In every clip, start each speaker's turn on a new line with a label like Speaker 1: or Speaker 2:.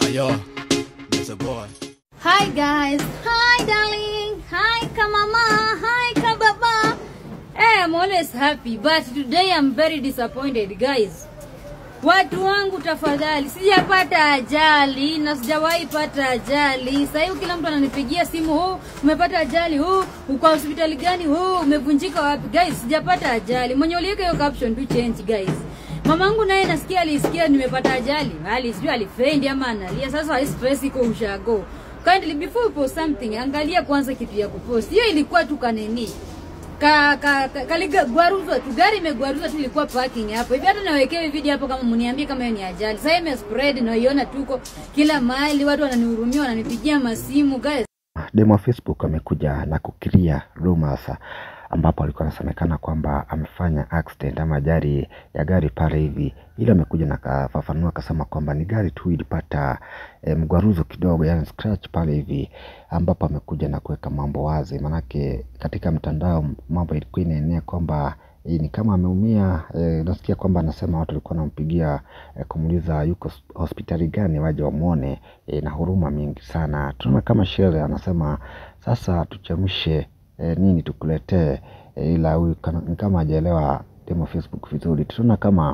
Speaker 1: yo, that's a boy.
Speaker 2: Hi guys, hi darling, hi kamama, hi kababa. Hey, I'm always happy, but today I'm very disappointed guys. Watu wangu tafadhali, sijapata ajali na sijawahi pata ajali. Sasa hivi kila mtu ananipigia simu, huu umepata ajali, huu uko hospitali gani, huu umevunjika wapi? Guys, sijapata ajali. Mwenye uliweka hiyo caption tu change guys. Mamangu naye nasikia alisikia nimepata ajali, ali sijui alifendi ama analia. Sasa hii stress iko ushago. Kindly before you post something, angalia kwanza kitu ya kupost. Hiyo ilikuwa tu kaneni ka, ka, ka, kaligwaruzwa tu gari imegwaruzwa tu ilikuwa parking hapo hivi hata nawekewe video hapo kama mniambie kama hiyo ni ajali sasa ime spread naiona tuko kila mahali watu wananihurumia wananipigia masimu guys
Speaker 3: demo wa Facebook amekuja na kukiria rumors ambapo alikuwa anasemekana kwamba amefanya accident ama ajali ya gari pale hivi, ila amekuja na kafafanua akasema kwamba ni gari tu ilipata e, mgwaruzo kidogo, yani scratch pale hivi, ambapo amekuja na kuweka mambo wazi, manake katika mtandao mambo ilikuwa inaenea kwamba e, ni kama ameumia e, nasikia kwamba anasema watu walikuwa wanampigia e, kumuuliza yuko hospitali gani waje wamwone e, na huruma mingi sana. Tunaona kama Shere anasema sasa tuchemshe e, nini tukuletee e, ila huyu kana- ni kama hajaelewa demo Facebook vizuri. Tunaona kama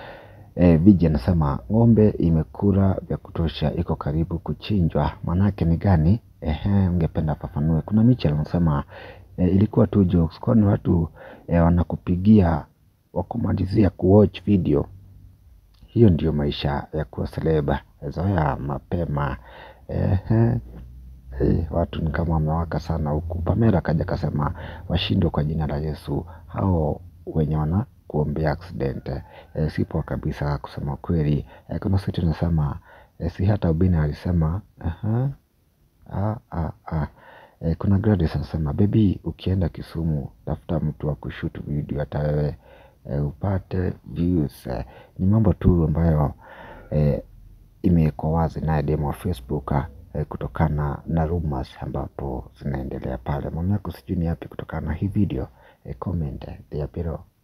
Speaker 3: e, Viji anasema ng'ombe imekula vya kutosha, iko karibu kuchinjwa. Manake ni gani? Ehe, ungependa fafanue. Kuna Michel anasema e, ilikuwa tu jokes, kwani watu e, wanakupigia wakumalizia kuwatch video. Hiyo ndiyo maisha ya kuwa seleba, zoea mapema. Ehe. Eh, watu ni kama wamewaka sana huku. Pamela kaja kasema washindwe kwa jina la Yesu hao wenye wana kuombea accident. Eh, si poa kabisa kusema kweli. Eh, kuna situ nasema eh, si hata Ubini alisema aha, ah, ah, ah. Eh, kuna Gladys anasema baby, ukienda Kisumu tafuta mtu wa kushoot video hata wewe eh, upate views. Eh, ni mambo tu ambayo eh, imewekwa wazi naye demo wa Facebook eh, kutokana na rumors ambapo zinaendelea pale. Maoni yako sijui ni yapi kutokana na hii video eh, comment eh, there below.